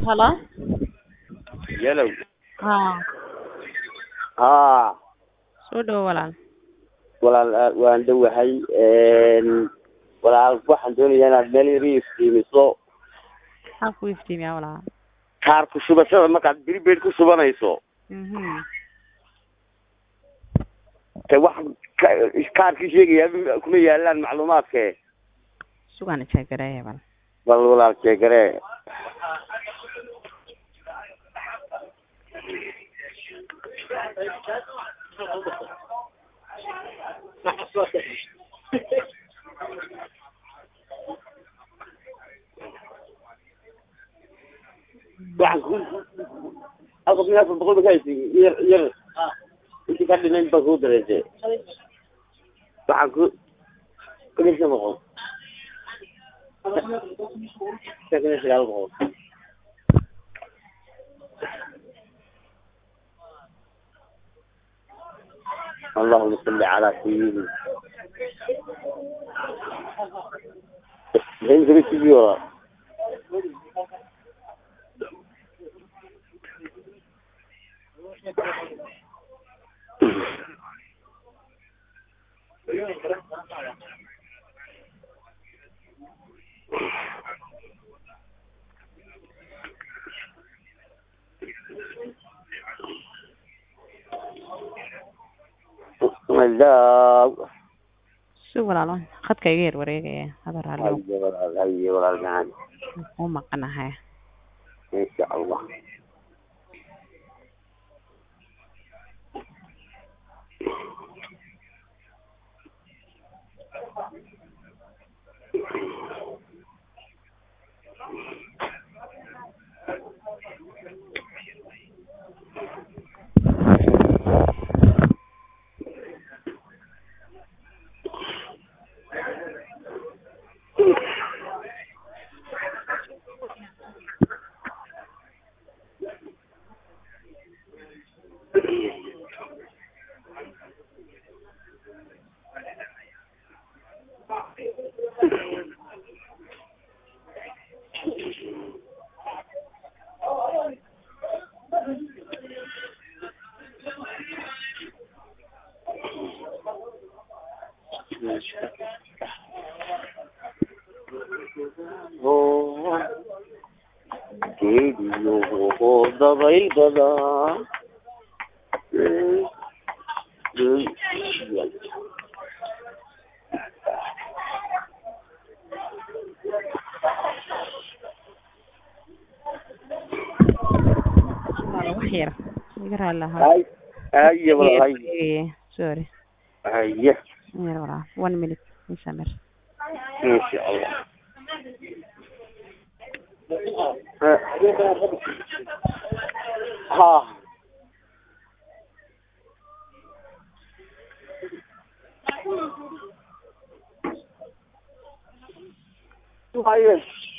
Hello? yalow Haa, haa soo dhawo walaal. walaal aad waan dhowahay walaal waxaan doonayaa inaad meel yar ii iftiimiso Maxaa ku iftiimiyaa walaal? kaar ku shubashada markaad prepaid ku shubanayso Mhm. te wax ka- kaarkii sheegaya kuma yaalaan macluumaadke Sugaan jeegareeya bal. bal walaal sheegaree waxaan ku halka kun iyo afar boqol ba ka haysi yar yar intii ka dhinayn baan kuu dareese waxaan ku kun iyo shan boqol shan kun iyo sagaal boqol اللهم صل على سيدنا فين تبي تجي ورا لا Sug walaal waan khadka iga yar wareegaya. Hada raalli هيا ولا هيا ولا المعاني u maqanahay. ان شاء الله geediyo dabayl badan Walaal wax yar. Iga raalli ahaa. hay haya walaal hay Wareegaya. Sorry. haya Yar walaal. One minute. Inshallah. insha allah ha haye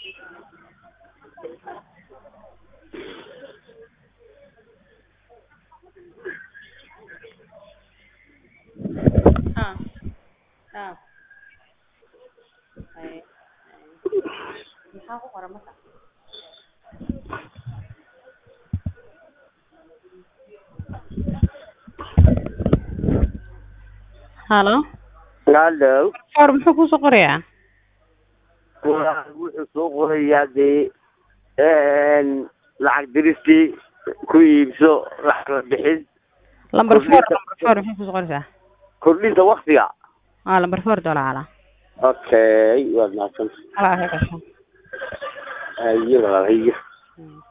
Ah. Ah. Ay. Maxaa ku qoran marka? Hello. hallo Or muxuu ku soo qorayaa? walaal wuxuu soo qorayaa dee lacag diristii ku iibso lacag la bixin Lambar four, Kordhinta- lambar four maxay ku soo qoraysaa? kordhinta waktiga Ah, lambar four dollar ala. okay waad mahadsan Ala ka gasho. haye walaal haye Hmm.